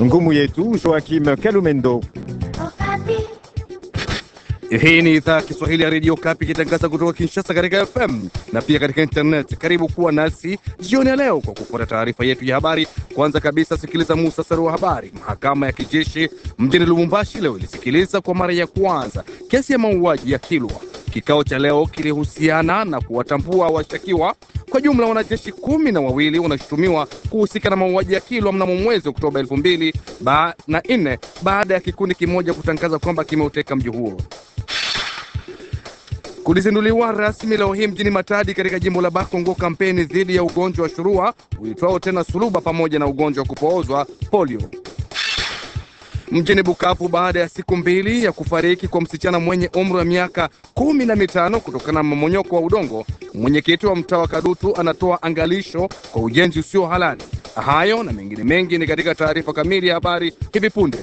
ngumu yetu Joakim Kalumendo. Hii ni idhaa ya Kiswahili ya redio Kapi ikitangaza kutoka Kinshasa katika FM na pia katika internet. Karibu kuwa nasi jioni ya leo kwa kufuata taarifa yetu ya habari. Kwanza kabisa, sikiliza muhtasari wa habari. Mahakama ya kijeshi mjini Lubumbashi leo ilisikiliza kwa mara ya kwanza kesi ya mauaji ya Kilwa. Kikao cha leo kilihusiana na kuwatambua washtakiwa. Kwa jumla wanajeshi kumi na wawili wanashutumiwa kuhusika na mauaji ya Kilwa mnamo mwezi Oktoba elfu mbili ba na nne baada ya kikundi kimoja kutangaza kwamba kimeuteka mji huo. Kulizinduliwa rasmi leo hii mjini Matadi katika jimbo la Bakongo kampeni dhidi ya ugonjwa wa shurua uitwao tena suluba pamoja na ugonjwa wa kupoozwa polio. Mjini Bukavu, baada ya siku mbili ya kufariki kwa msichana mwenye umri wa miaka kumi na mitano kutokana na mmomonyoko wa udongo, mwenyekiti wa mtaa wa Kadutu anatoa angalisho kwa ujenzi usio halali. Hayo na mengine mengi ni katika taarifa kamili ya habari hivi punde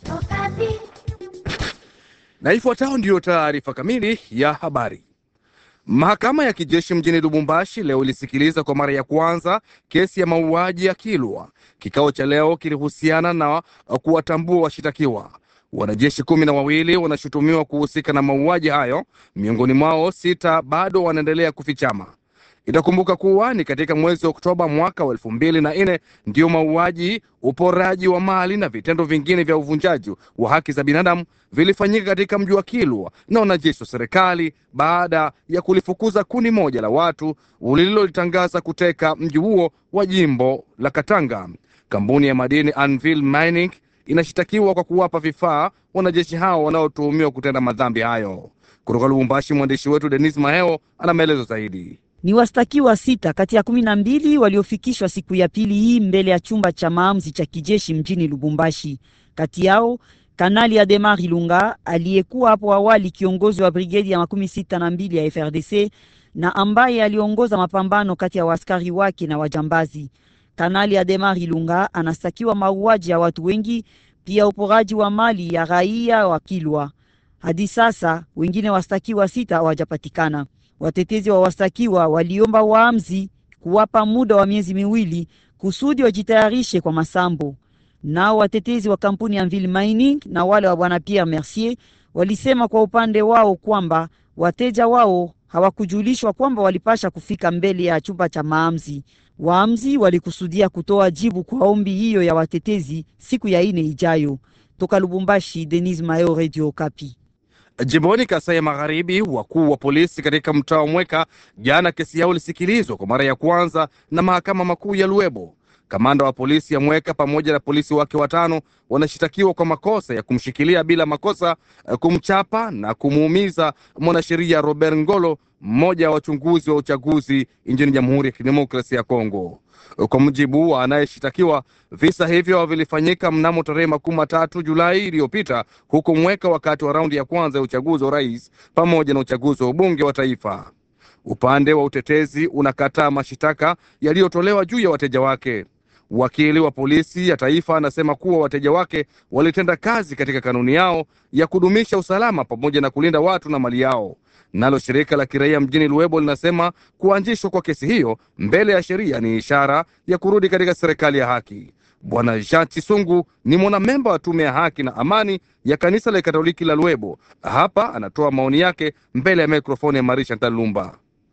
na ifuatayo ndiyo taarifa kamili ya habari. Mahakama ya kijeshi mjini Lubumbashi leo ilisikiliza kwa mara ya kwanza kesi ya mauaji ya Kilwa. Kikao cha leo kilihusiana na kuwatambua washitakiwa. Wanajeshi kumi na wawili wanashutumiwa kuhusika na mauaji hayo, miongoni mwao sita bado wanaendelea kufichama. Itakumbuka kuwa ni katika mwezi wa Oktoba mwaka wa elfu mbili na nne ndiyo mauaji, uporaji wa mali na vitendo vingine vya uvunjaji wa haki za binadamu vilifanyika katika mji wa Kilwa na wanajeshi wa serikali baada ya kulifukuza kundi moja la watu lililolitangaza kuteka mji huo wa jimbo la Katanga. Kampuni ya madini Anvil Mining inashitakiwa kwa kuwapa vifaa wanajeshi hao wanaotuhumiwa kutenda madhambi hayo. Kutoka Lubumbashi, mwandishi wetu Denis Maheo ana maelezo zaidi. Ni wastakiwa sita kati ya kumi na mbili waliofikishwa siku ya pili hii mbele ya chumba cha maamuzi cha kijeshi mjini Lubumbashi. Kati yao Kanali Ademar Ilunga aliyekuwa hapo awali kiongozi wa brigedi ya makumi sita na mbili ya FRDC na ambaye aliongoza mapambano kati ya waaskari wake na wajambazi. Kanali Ademar Ilunga anastakiwa mauaji ya watu wengi, pia uporaji wa mali ya raia wa Kilwa. Hadi sasa wengine wastakiwa sita hawajapatikana. Watetezi wa wastakiwa waliomba waamzi kuwapa muda wa miezi miwili kusudi wajitayarishe kwa masambo. Nao watetezi wa kampuni ya Anvil Mining na wale wa bwana Pierre Mercier walisema kwa upande wao kwamba wateja wao hawakujulishwa kwamba walipasha kufika mbele ya chumba cha maamzi. Waamzi walikusudia kutoa jibu kwa ombi hiyo ya watetezi siku ya ine ijayo. Toka Lubumbashi, Denis Mayo, Radio Kapi. Jimboni Kasai ya Magharibi, wakuu wa polisi katika mtaa wa Mweka jana kesi yao ilisikilizwa kwa mara ya kwanza na mahakama makuu ya Luebo. Kamanda wa polisi ya Mweka pamoja na polisi wake watano wanashitakiwa kwa makosa ya kumshikilia bila makosa, kumchapa na kumuumiza mwanasheria Robert Ngolo, mmoja wa wachunguzi wa uchaguzi nchini Jamhuri ya Kidemokrasia ya Kongo. Kwa mujibu wa anayeshitakiwa, visa hivyo vilifanyika mnamo tarehe makumi matatu Julai iliyopita huko Mweka, wakati wa raundi ya kwanza ya uchaguzi wa rais pamoja na uchaguzi wa ubunge wa taifa. Upande wa utetezi unakataa mashitaka yaliyotolewa juu ya wateja wake. Wakili wa polisi ya taifa anasema kuwa wateja wake walitenda kazi katika kanuni yao ya kudumisha usalama pamoja na kulinda watu na mali yao. Nalo shirika la kiraia mjini Luebo linasema kuanzishwa kwa kesi hiyo mbele ya sheria ni ishara ya kurudi katika serikali ya haki. Bwana Jean Chisungu ni mwanamemba wa tume ya haki na amani ya kanisa la Katoliki la Luebo. Hapa anatoa maoni yake mbele ya mikrofoni ya Marie Chantal Lumba.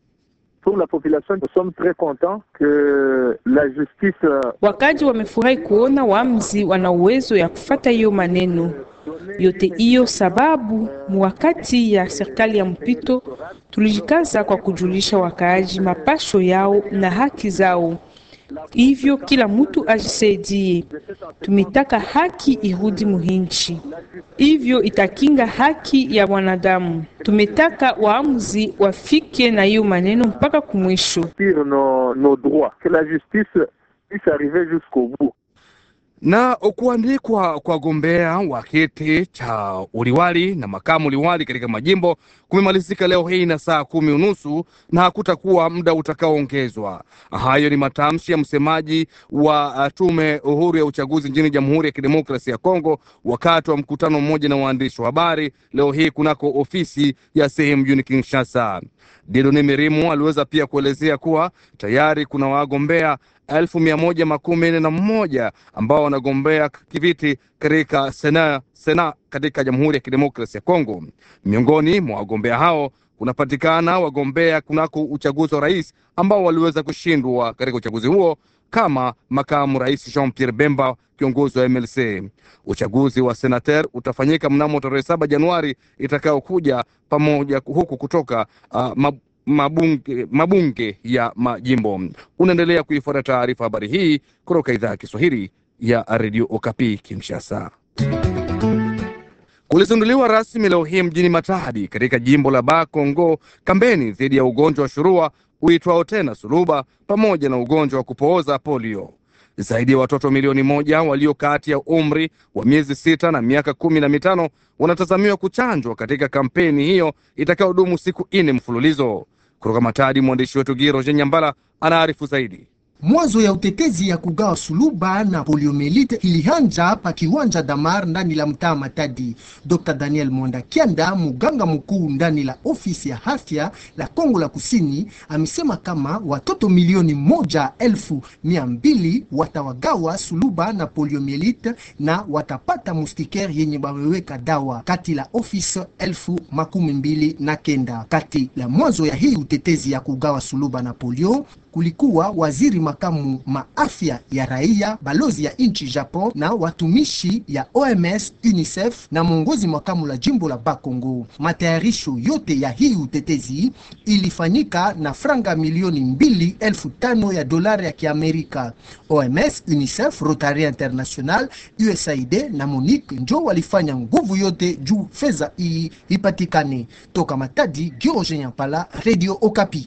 Pour la population, nous sommes très contents que la justice. Wakaji wamefurahi kuona waamuzi wana uwezo ya kufata hiyo maneno yote hiyo, sababu mwakati ya serikali ya mpito tulijikaza kwa kujulisha wakaaji mapasho yao na haki zao, hivyo kila mtu ajisaidie. Tumetaka haki irudi muhinchi, hivyo itakinga haki ya wanadamu. Tumetaka waamuzi wafike na hiyo maneno mpaka kumwisho. Nos, nos droits, que la justice puisse arriver jusqu'au bout na kuandikwa kwa gombea wa kiti cha uliwali na makamu uliwali katika majimbo kumemalizika leo hii na saa kumi unusu na hakutakuwa muda utakaoongezwa. Hayo ni matamshi ya msemaji wa tume uhuru ya uchaguzi nchini Jamhuri ya Kidemokrasia ya Kongo wakati wa mkutano mmoja na waandishi wa habari leo hii kunako ofisi ya sehemu mjini Kinshasa. Dieudonne Mirimu aliweza pia kuelezea kuwa tayari kuna wagombea elfu mia moja makumi nne na mmoja ambao wanagombea kiviti katika sena, sena katika Jamhuri ya Kidemokrasi ya Kongo. Miongoni mwa wagombea hao kunapatikana wagombea kunako uchaguzi wa rais ambao waliweza kushindwa katika uchaguzi huo kama makamu rais Jean Pierre Bemba, kiongozi wa MLC. Uchaguzi wa senater utafanyika mnamo tarehe saba Januari itakayokuja pamoja huku kutoka uh, mabunge, mabunge ya majimbo. Unaendelea kuifuata taarifa habari hii kutoka idhaa ya Kiswahili ya redio Okapi Kinshasa. Kulizinduliwa rasmi leo hii mjini Matadi katika jimbo la Ba Kongo kampeni dhidi ya ugonjwa wa shurua uitwao tena suluba pamoja na ugonjwa wa kupooza polio. Zaidi ya watoto milioni moja walio kati ya umri wa miezi sita na miaka kumi na mitano wanatazamiwa kuchanjwa katika kampeni hiyo itakayodumu siku nne mfululizo. Kutoka Matadi, mwandishi wetu Giro Nyambala anaarifu zaidi. Mwanzo ya utetezi ya kugawa suluba na poliomelite ilianza hapa kiwanja Damar ndani la mtaa Matadi. Dr. Daniel Monda Kianda, muganga mkuu ndani la ofisi ya afya la Kongo la Kusini, amesema kama watoto milioni moja elfu mia mbili watawagawa suluba na poliomelite na watapata mustiker yenye baweweka dawa kati la ofisi elfu makumi mbili na kenda. Kati la mwanzo ya hii utetezi ya kugawa suluba na polio kulikuwa waziri makamu maafya ya raia, balozi ya nchi Japon na watumishi ya OMS, UNICEF na mwongozi makamu la jimbo la Bakongo. Matayarisho yote ya hii utetezi ilifanyika na franga milioni mbili elfu tano ya dolari ya Kiamerika. OMS, UNICEF, Rotary International, USAID na Monique njo walifanya nguvu yote juu fedha hii ipatikane. Toka Matadi, George Nyampala, Radio Okapi.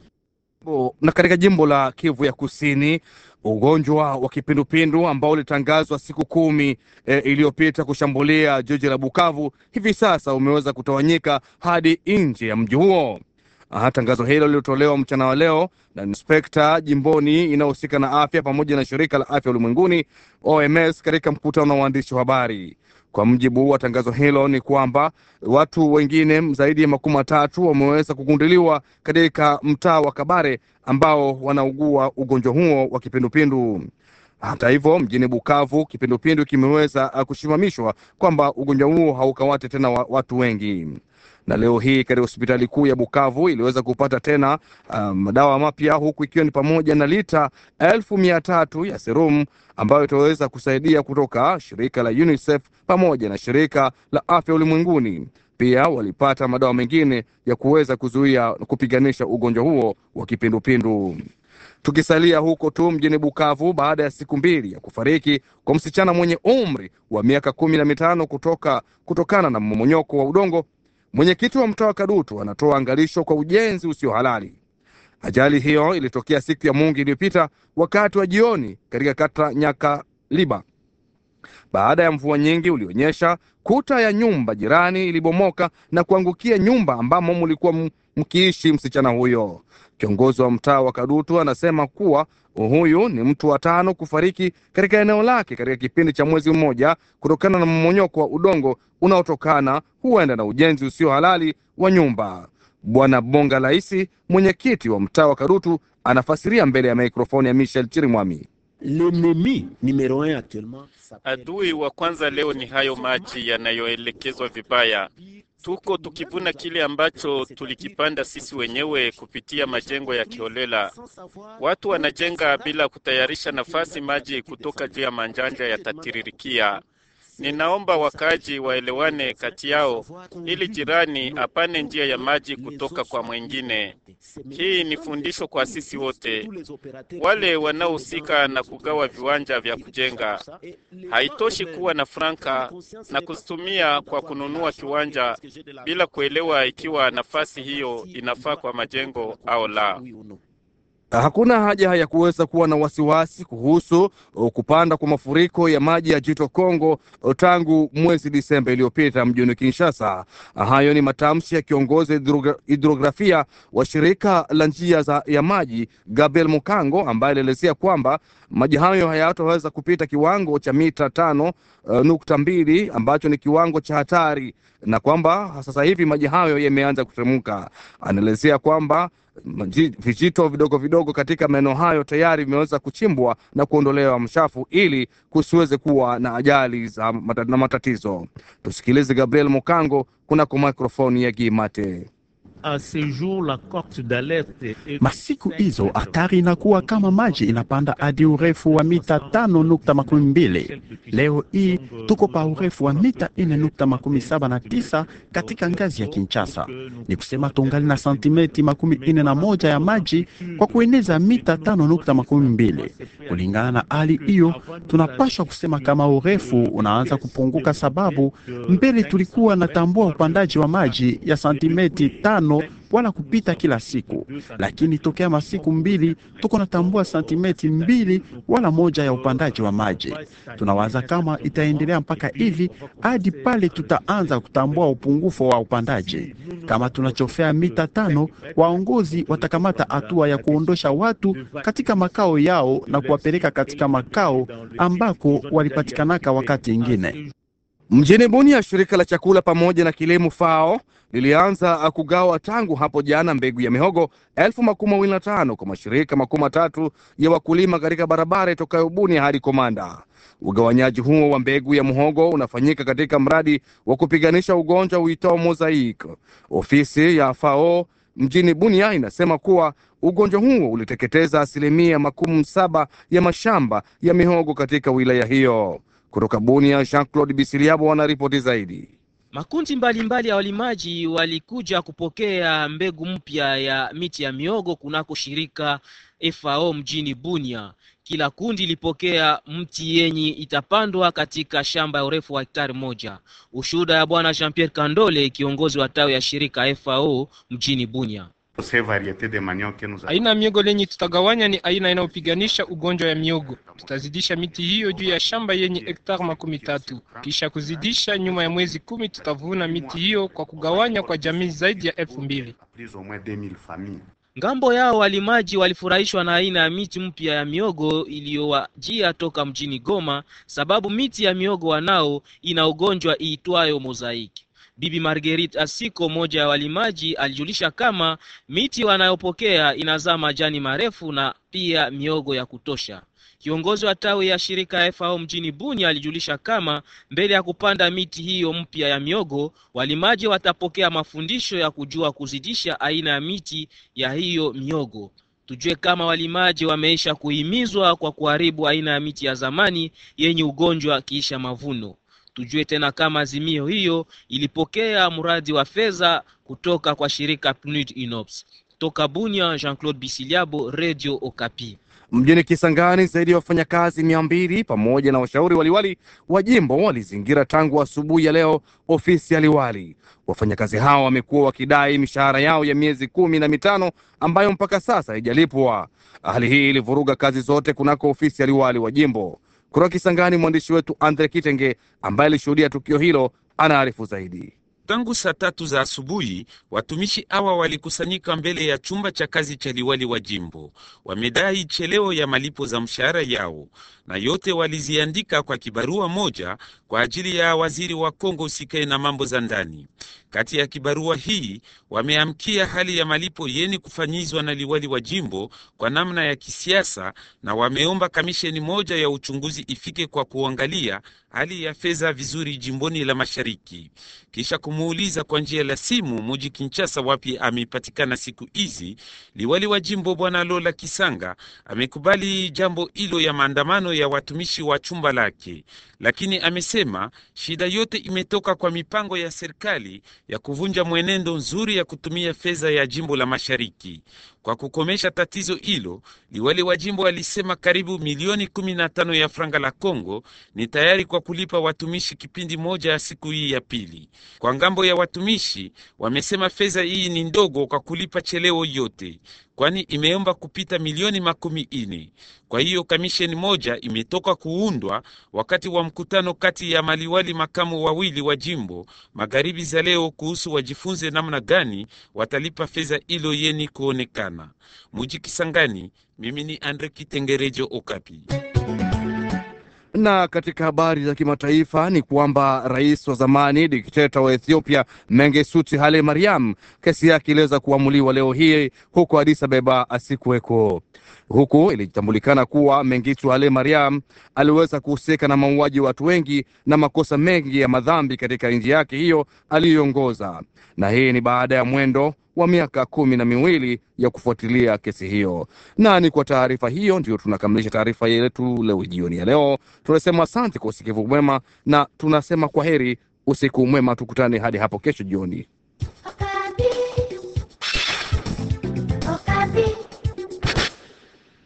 Na katika jimbo la Kivu ya Kusini, ugonjwa wa kipindupindu ambao ulitangazwa siku kumi e, iliyopita kushambulia jiji la Bukavu hivi sasa umeweza kutawanyika hadi nje ya mji huo. Tangazo hilo lilitolewa mchana wa leo na inspekta jimboni inayohusika na afya pamoja na shirika la afya ulimwenguni OMS katika mkutano wa waandishi wa habari. Kwa mjibu wa tangazo hilo ni kwamba watu wengine zaidi ya makumi matatu wameweza kugunduliwa katika mtaa wa Kabare ambao wanaugua ugonjwa huo wa kipindupindu. Hata hivyo, mjini Bukavu kipindupindu kimeweza kusimamishwa kwamba ugonjwa huo haukawate tena watu wengi na leo hii katika hospitali kuu ya Bukavu iliweza kupata tena madawa um, mapya huku ikiwa ni pamoja na lita elfu mia tatu ya serum ambayo itaweza kusaidia kutoka shirika la UNICEF pamoja na shirika la afya ulimwenguni. Pia walipata madawa mengine ya kuweza kuzuia kupiganisha ugonjwa huo wa kipindupindu. Tukisalia huko tu mjini Bukavu, baada ya siku mbili ya kufariki kwa msichana mwenye umri wa miaka kumi na mitano kutoka kutokana na mmomonyoko wa udongo Mwenyekiti wa mtaa wa Kadutu anatoa angalisho kwa ujenzi usio halali. Ajali hiyo ilitokea siku ya Mungu iliyopita wakati wa jioni katika kata Nyakaliba. Baada ya mvua nyingi ulionyesha, kuta ya nyumba jirani ilibomoka na kuangukia nyumba ambamo mlikuwa mkiishi msichana huyo. Kiongozi wa mtaa wa Kadutu anasema kuwa huyu ni mtu wa tano kufariki katika eneo lake katika kipindi cha mwezi mmoja kutokana na mmonyoko wa udongo unaotokana huenda na ujenzi usio halali wa nyumba. Bwana Bonga Laisi, mwenyekiti wa mtaa wa Kadutu, anafasiria mbele ya mikrofoni ya Michel Chirimwami. Adui wa kwanza leo ni hayo maji yanayoelekezwa vibaya. Tuko tukivuna kile ambacho tulikipanda sisi wenyewe kupitia majengo ya kiholela. Watu wanajenga bila kutayarisha nafasi maji kutoka juu ya manjanja yatatiririkia. Ninaomba wakaaji waelewane kati yao ili jirani apane njia ya maji kutoka kwa mwingine. Hii ni fundisho kwa sisi wote, wale wanaohusika na kugawa viwanja vya kujenga. Haitoshi kuwa na franka na kuzitumia kwa kununua kiwanja bila kuelewa ikiwa nafasi hiyo inafaa kwa majengo au la. Hakuna haja ya kuweza kuwa na wasiwasi kuhusu kupanda kwa mafuriko ya maji ya Jito Kongo tangu mwezi Disemba iliyopita mjini Kinshasa. Hayo ni matamshi ya kiongozi hidrografia wa shirika la njia za ya maji Gabriel Mukango, ambaye alielezea kwamba maji hayo hayataweza kupita kiwango cha mita tano uh, nukta mbili ambacho ni kiwango cha hatari na kwamba sasa hivi maji hayo yameanza kuteremka. Anaelezea kwamba vijito vidogo vidogo katika maeneo hayo tayari vimeweza kuchimbwa na kuondolewa mshafu ili kusiweze kuwa na ajali za mata, na matatizo. Tusikilize Gabriel Mukango kunako mikrofoni ya Gimate. Masiku hizo hatari inakuwa kama maji inapanda hadi urefu wa mita tano nukta makumi mbili. Leo hii tuko pa urefu wa mita ine nukta makumi saba na tisa katika ngazi ya Kinshasa. Ni kusema tungali na santimeti makumi ine na moja ya maji kwa kueneza mita tano nukta makumi mbili. Kulingana na hali hiyo, tunapashwa kusema kama urefu unaanza kupunguka, sababu mbele tulikuwa natambua upandaji wa maji ya santimeti tano wala kupita kila siku, lakini tokea masiku mbili tuko natambua santimeti mbili wala moja ya upandaji wa maji. Tunawaza kama itaendelea mpaka hivi hadi pale tutaanza kutambua upungufu wa upandaji. Kama tunachofea mita tano, waongozi watakamata hatua ya kuondosha watu katika makao yao na kuwapeleka katika makao ambako walipatikanaka wakati ingine. Mjini Bunia, shirika la chakula pamoja na kilimo FAO lilianza kugawa tangu hapo jana mbegu ya mihogo elfu makumi mawili na tano kwa mashirika makumi matatu ya wakulima katika barabara itokayo Bunia hadi Komanda. Ugawanyaji huo wa mbegu ya muhogo unafanyika katika mradi wa kupiganisha ugonjwa uitao Mosaic. Ofisi ya FAO mjini Bunia inasema kuwa ugonjwa huo uliteketeza asilimia makumi saba ya mashamba ya mihogo katika wilaya hiyo. Kutoka Bunia, Jean-Claude Bisiliabo wanaripoti zaidi. Makundi mbalimbali mbali ya walimaji walikuja kupokea mbegu mpya ya miti ya miogo kunako shirika FAO mjini Bunia. Kila kundi ilipokea mti yenye itapandwa katika shamba ya urefu wa hektari moja. Ushuhuda ya bwana Jean Pierre Kandole, kiongozi wa tawi ya shirika FAO mjini Bunia. Aina ya miogo lenye tutagawanya ni aina inayopiganisha ugonjwa ya miogo. Tutazidisha miti hiyo juu ya shamba yenye hektari makumi tatu. Kisha kuzidisha, nyuma ya mwezi kumi tutavuna miti hiyo kwa kugawanya kwa jamii zaidi ya elfu mbili. Ngambo yao walimaji walifurahishwa na aina ya miti mpya ya miogo iliyowajia toka mjini Goma, sababu miti ya miogo wanao ina ugonjwa iitwayo mozaiki. Bibi Marguerite Asiko, moja ya walimaji, alijulisha kama miti wanayopokea inazaa majani marefu na pia miogo ya kutosha. Kiongozi wa tawi ya shirika FAO mjini Bunia alijulisha kama mbele ya kupanda miti hiyo mpya ya miogo, walimaji watapokea mafundisho ya kujua kuzidisha aina ya miti ya hiyo miogo. Tujue kama walimaji wameisha kuhimizwa kwa kuharibu aina ya miti ya zamani yenye ugonjwa kiisha mavuno. Tujue tena kama azimio hiyo ilipokea mradi wa fedha kutoka kwa shirika PNUD INOPS. Toka Bunia, Jean-Claude Bisiliabo, Radio Okapi. Mjini Kisangani, zaidi ya wafanyakazi mia mbili pamoja na washauri waliwali wa jimbo walizingira tangu asubuhi ya leo ofisi ya liwali. Wafanyakazi hao wamekuwa wakidai mishahara yao ya miezi kumi na mitano ambayo mpaka sasa haijalipwa. Hali hii ilivuruga kazi zote kunako ofisi ya liwali wa jimbo. Kutoka Kisangani, mwandishi wetu Andre Kitenge ambaye alishuhudia tukio hilo anaarifu zaidi. Tangu saa tatu za asubuhi watumishi hawa walikusanyika mbele ya chumba cha kazi cha liwali wa jimbo. Wamedai cheleo ya malipo za mshahara yao, na yote waliziandika kwa kibarua moja kwa ajili ya waziri wa Kongo usikae na mambo za ndani. Kati ya kibarua hii wameamkia hali ya malipo yeni kufanyizwa na liwali wa jimbo kwa namna ya kisiasa, na wameomba kamisheni moja ya uchunguzi ifike kwa kuangalia hali ya fedha vizuri jimboni la mashariki. Kisha kumuuliza kwa njia la simu muji Kinshasa wapi amepatikana siku hizi, liwali wa jimbo bwana Lola Kisanga amekubali jambo hilo ya maandamano ya watumishi wa chumba lake, lakini amesema shida yote imetoka kwa mipango ya serikali ya kuvunja mwenendo nzuri ya kutumia fedha ya jimbo la mashariki. Kwa kukomesha tatizo hilo, liwali wa jimbo alisema karibu milioni kumi na tano ya franga la Kongo ni tayari kwa kulipa watumishi kipindi moja ya siku hii ya pili. Kwa ngambo ya watumishi, wamesema fedha hii ni ndogo kwa kulipa cheleo yote, kwani imeomba kupita milioni makumi ine. Kwa hiyo kamisheni moja imetoka kuundwa wakati wa mkutano kati ya maliwali makamu wawili wa jimbo magharibi za leo kuhusu wajifunze namna gani watalipa fedha hilo yeni kuonekana. Muji Kisangani, mimi ni Andre Kitengerejo Okapi. Na katika habari za kimataifa ni kwamba rais wa zamani dikteta wa Ethiopia Mengistu Haile Mariam kesi yake iliweza kuamuliwa leo hii huko Addis Ababa asikuweko. Huku ilitambulikana kuwa Mengistu Haile Mariam aliweza kuhusika na mauaji wa watu wengi na makosa mengi ya madhambi katika nchi yake hiyo aliyoongoza, na hii ni baada ya mwendo wa miaka kumi na miwili ya kufuatilia kesi hiyo. Na ni kwa taarifa hiyo ndio tunakamilisha taarifa yetu leo jioni ya leo. Tunasema asante kwa usikivu mwema na tunasema kwa heri, usiku mwema, tukutane hadi hapo kesho jioni.